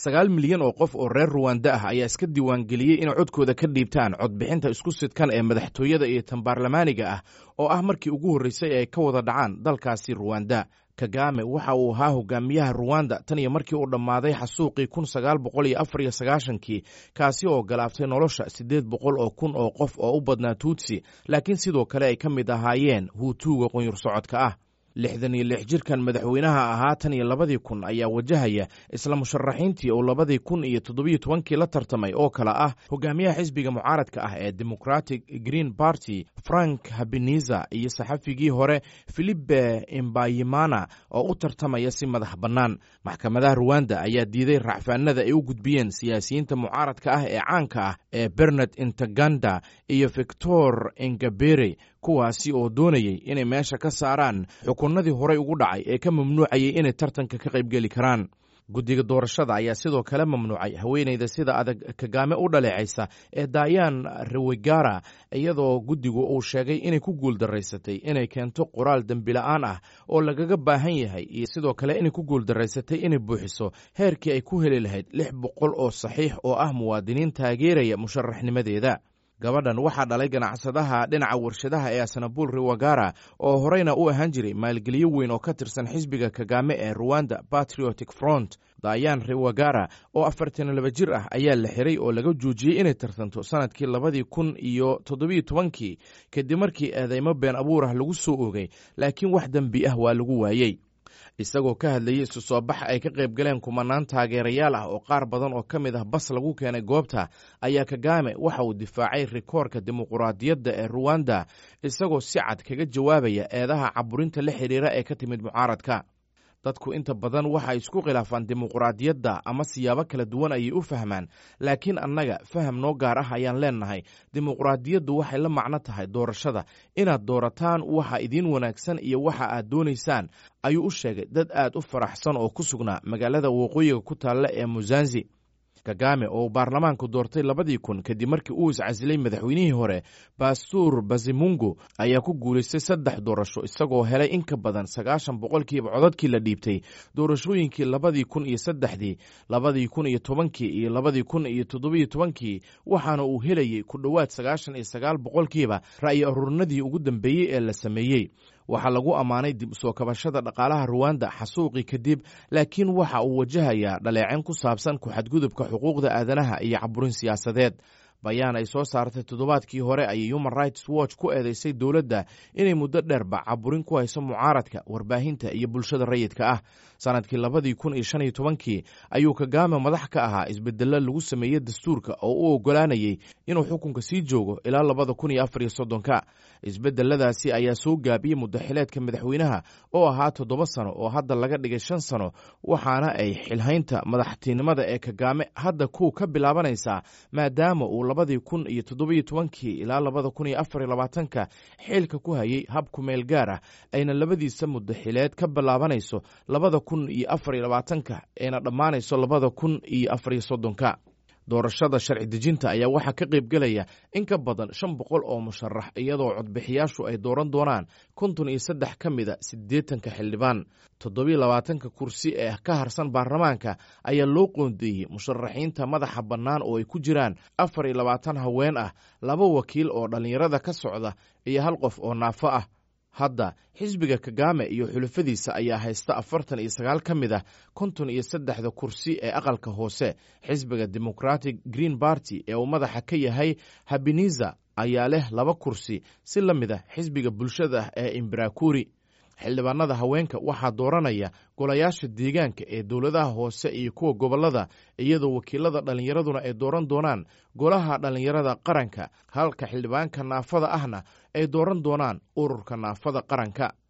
sagaal milyan oo qof oo reer ruwanda ah ayaa iska diiwaangeliyey inay codkooda ka dhiibtaan codbixinta isku sidkan ee madaxtooyada iyo tan baarlamaaniga ah oo ah markii ugu horreysay ay ka wada dhacaan dalkaasi ruwanda kagame waxa uu ahaa hogaamiyaha ruwanda tan iyo markii uu dhammaaday xasuuqii kun sagaal boqol iyo afar iyo sagaashankii kaasi oo galaabtay nolosha siddeed boqol oo kun oo qof oo u badnaa tuutsi laakiin sidoo kale ay ka mid ahaayeen huutuuga qunyur socodka ah lixdan iyo lix jirkan madaxweynaha ahaa tan iyo labadii kun ayaa wajahaya isla musharaxiintii uu labadii kun iyo toddobiyo tobankii la tartamay oo kale ah hogaamiyaha xisbiga mucaaradka ah ee democratic green party frank habeniza iyo saxafigii hore filipe imbayimana oo u tartamaya si madax bannaan maxkamadaha ruwanda ayaa diiday racfaanada ay u gudbiyeen siyaasiyiinta mucaaradka ah ee caanka ah ee bernard intaganda iyo victor ingabere kuwaasi oo doonayey inay meesha ka saaraan xukunnadii horey ugu dhacay ee ka mamnuucayay inay tartanka ka qaybgeli karaan guddiga doorashada ayaa sidoo kale mamnuucay haweeneyda sida adag kagaame u dhaleecaysa ee dayan rewegara iyadoo guddigu uu sheegay inay ku guuldaraysatay inay keento qoraal dembila'aan ah oo lagaga baahan yahay iyo sidoo kale inay ku guuldaraysatay inay buuxiso heerkii ay ku heli lahayd lix boqol oo saxiix oo ah muwaadiniin taageeraya musharaxnimadeeda gabadhan waxaa dhalay ganacsadaha dhinaca warshadaha ee asanabuul rewagara oo horeyna u ahaan jiray maalgelyo weyn oo ka tirsan xisbiga kagame ee ruwanda patriotic front dayan rewagara oo afartan laba jir ah ayaa la xiray oo laga joojiyey inay tartanto sanadkii labadii kun iyo toddobiyo tobankii kadib markii eedeymo been abuur ah lagu soo oogay laakiin wax dembi ah waa lagu waayey isagoo ka hadlayay isu soo bax ay ka qayb galeen kumanaan taageerayaal ah oo qaar badan oo ka mid ah bas lagu keenay goobta ayaa kagame waxa uu difaacay rikoorka dimuquraadiyadda ee ruwanda isagoo si cad kaga jawaabaya eedaha caburinta la xidhiira ee ka timid mucaaradka dadku inta badan waxay isku khilaafaan dimuquraadiyadda ama siyaabo kala duwan ayay u fahmaan laakiin annaga faham noo gaar ah ayaan leennahay dimuquraadiyaddu waxay la macno tahay doorashada inaad doorataan waxa idiin wanaagsan iyo waxa aad doonaysaan ayuu u sheegay dad aad u faraxsan oo ku sugnaa magaalada waqooyiga ku taalla ee musanzi kagame oo baarlamaanku doortay labadii kun kadib markii uu iscasilay madaxweynihii hore bastuur bazimungu ayaa ku guulaystay saddex doorasho isagoo helay in ka badan sagaashan boqolkiiba codadkii la dhiibtay doorashooyinkii labadii kun iyo saddexdii labadii kun iyo tobankii iyo labadii kun iyo toddobiyo tobankii waxaana uu helayey ku dhowaad sagaashan iyo sagaal boqolkiiba ra'yi aruurinadii ugu dambeeyey ee la sameeyey waxaa lagu ammaanay dib usoo kabashada dhaqaalaha ruwanda xasuuqii kadib laakiin waxa uu wajahayaa dhaleecin ku saabsan ku-xadgudubka xuquuqda aadanaha iyo caburin siyaasadeed bayaan ay soo saartay toddobaadkii hore ayay human rights watch ku eedeysay dowladda inay muddo dheerba caburin ku hayso mucaaradka warbaahinta iyo bulshada rayidka ah sanadkii labadii kun iyo shan iyo tobankii ayuu kagame madax ka ahaa isbedello lagu sameeyey dastuurka oo u oggolaanayey inuu xukunka sii joogo ilaa labada kun iyo afar iyo soddonka isbedeladaasi ayaa soo gaabiyey muddaxileedka madaxweynaha oo ahaa toddoba sano oo hadda laga dhigay shan sano waxaana ay xilhaynta madaxtinimada ee kagame hadda ku ka bilaabanaysaa maadaama uu labadii kun iyo toddobiyo tobankii ilaa labada kun iyo afar iyo labaatanka xilka ku hayay hab kumeel gaar ah ayna labadiisa muddaxileed ka bilaabanayso labada kun iyo afar iyo labaatanka ayna dhammaanayso labada kun iyo afar iyo soddonka doorashada sharci dejinta ayaa waxaa ka qayb gelaya in ka badan shan boqol oo musharax iyadoo codbixiyaashu ay dooran doonaan konton iyo saddex ka mida siddeetanka xildhibaan toddobiyo labaatanka kursi ee ka harsan baarlamaanka ayaa loo qoondeeyey musharaxiinta madaxa bannaan oo ay ku jiraan afar iyo labaatan haween ah laba wakiil oo dhallinyarada ka socda iyo hal qof oo naafo ah hadda xisbiga kagame iyo xulafadiisa ayaa haysta afartan iyo sagaal ka mid ah konton iyo saddexda kursi ee aqalka hoose xisbiga democratic green party ee uu madaxa ka yahay habeniza ayaa leh laba kursi si la mid ah xisbiga bulshada ee imbarakuri xildhibaanada haweenka waxaa dooranaya golayaasha deegaanka ee dowladaha hoose iyo kuwa gobollada iyadoo wakiilada dhallinyaraduna ay dooran doonaan golaha dhallinyarada qaranka halka xildhibaanka naafada ahna ay dooran doonaan ururka naafada qaranka